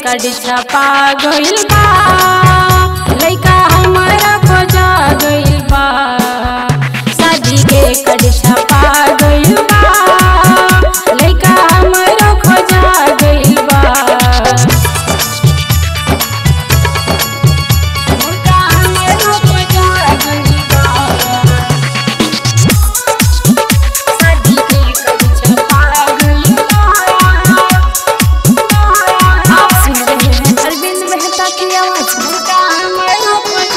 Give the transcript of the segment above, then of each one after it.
कड छपा गइल बा लइका हमारा खोजा गइल बा शादी के कड छपा गइल बा लइका हमारा खोजा गइल बा लइका हमारा खोजा गइल बा शादी के कड छपा गइल बा आप सुन रहे हैं अरविंद मेहता की आवाज में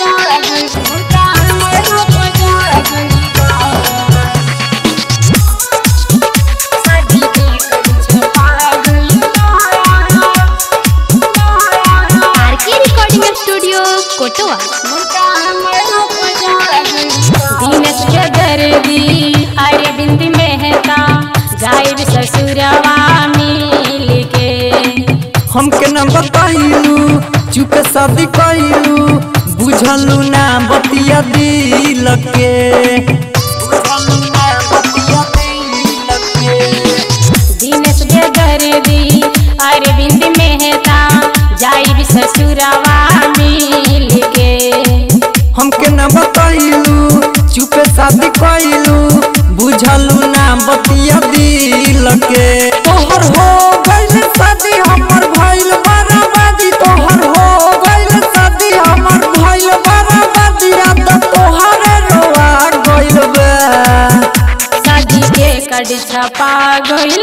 आर के रिकॉर्डिंग स्टूडियो कोटवा दीनस के दर्दी अरविंद मेहता जाए ससुरवा मिल के हमके न बताइलू चुप शादी कइलू बुझलू ना बतिया दिल के बुझलू ना बतिया दिल के दीनस के दर्दी अरविंद मेहता जाए ससुरवा मिल के हमके न बताइलू चुप शादी कइलू बुझलू ना बतिया दिल के तोहर हो गइल शादी हमर भइल बराबादी तोहर हो गइल शादी हमर भइल बराबादी रात तोहरे रोआ गइल बा शादी के कड छपा गइल